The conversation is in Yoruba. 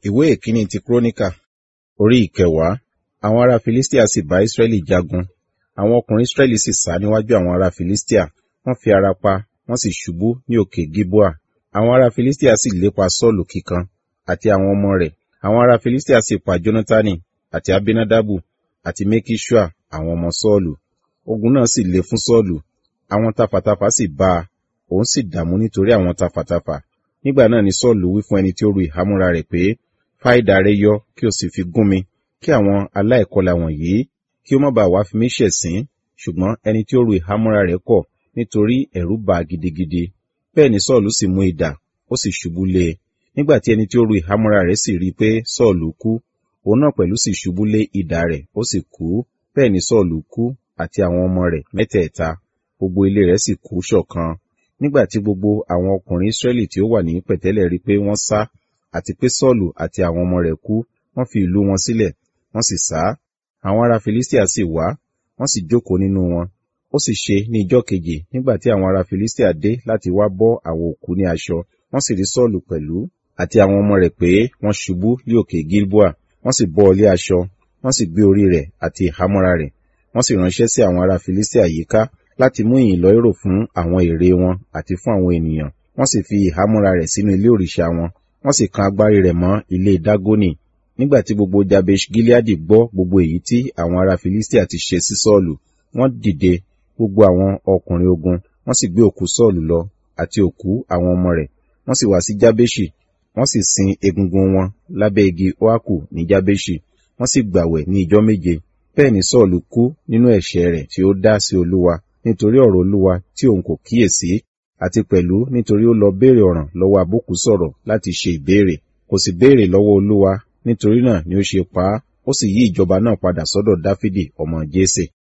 ìwé ìkíní ti kúrónìkà orí ìkẹwàá àwọn ará filistia sì bá israẹli jagun àwọn ọkùnrin israẹli sì sá níwájú àwọn ará filistia wọ́n fi ara pa wọ́n sì ṣubú ní òkè gilboa àwọn ará filistia sì lépa sọ́ọ̀lù kíkan àti àwọn ọmọ rẹ̀ àwọn ará filistia sì pa jonatani àti abinadabu àti mekisua àwọn ọmọ sọ́ọ̀lù ogun náà sì le fún sọ́ọ̀lù àwọn tafàtafà sì bá a òun sì dààmú nítorí àwọn tafàtafà nígbà náà ni sọ́ọ̀lù wí fún ẹni tí ó ru ìhámúra rẹ̀ pé fá idà rẹ yọ kí o sì fi gún mi kí àwọn aláìkọlà wọ̀nyí kí ó má bàa wá fi mí ṣẹ̀sín ṣùgbọ́n ẹni tí ó ru ìhámúra rẹ̀ kọ̀ nítorí ẹ̀rù bà á gidigidi bẹ́ẹ̀ ni sọ́ọ̀lù sì mú idà ó sì ṣubú lé e nígbà tí ẹni tí ó ru ìhámúra rẹ̀ sì rí i pé sọ́ọ̀lù kú òun náà pẹ̀lú sì ṣubú lé idà rẹ̀ ó sì kú bẹ́ẹ̀ ni sọ́ọ̀lù kú àti àwọn ọmọ rẹ̀ mẹ́tẹ̀ẹ̀ta gbogbo ilé rẹ̀ sì kú ṣọ̀kan nígbà tí gbogbo àwọn ọkùnrin israẹli tí ó wà ní pẹ̀tẹ́lẹ̀ rí pé wọ́n sá àti pé sọ́ọ̀lù àti àwọn ọmọ rẹ̀ kú wọ́n fi ìlú wọn sílẹ̀ wọ́n sì sá àwọn ará filistia sì wá wọ́n sì jókòó nínú wọn ó sì ṣe ní ijọ́ kejì nígbà tí àwọn ará filistia dé láti wá bọ́ àwọn òkú ní aṣọ wọ́n sì rí sọ́ọ̀lù pẹ̀lú àti àwọn ọmọ rẹ̀ pé wọ́n ṣubú ní òkè gilboa wọ́n sì bọ́ ọlé aṣọ wọ́n sì gbé orí rẹ̀ àti ìhámọ́ra rẹ̀ wọ́n sì ránṣẹ́ sí àwọn ará filistia yíká láti mú ìyìn lọ́rọ̀ fún àwọn ère wọn àti fún àwọn ènìyàn wọ́n sì fi ìhámọ́ra rẹ̀ sínú ilé òrìṣà wọn wọ́n sì kan agbárí rẹ̀ mọ́ ilé dágónì nígbà tí gbogbo jabesh gileadi gbọ́ gbogbo èyí tí àwọn ará filistia ti ṣe sí sọ́ọ̀lù wọ́n dìde gbogbo àwọn ọkùnrin ogun wọ́n sì gbé òkú sọ́ọ̀lù lọ àti òkú àwọn ọmọ rẹ̀ wọ́n sì wá sí jábéṣì wọ́n sì sin egungun wọn lábẹ́ igi oaku ní jábéṣì wọ́n sì gbàwẹ̀ ní ijọ́ méje bẹ́ẹ̀ ni sọ́ọ̀lù kú nínú ẹ̀ṣẹ̀ rẹ̀ tí ó dá sí olúwa nítorí ọ̀rọ̀ olúwa tí òun kò kíyèsí àti pẹ̀lú nítorí ó lọ béèrè ọ̀ràn lọ́wọ́ àbókù sọ̀rọ̀ láti ṣe ìbéèrè kò sì béèrè lọ́wọ́ olúwa nítorí náà ni ó ṣe pa á ó sì yí ìjọba náà padà sọ́dọ̀ dáfídì ọmọ jésè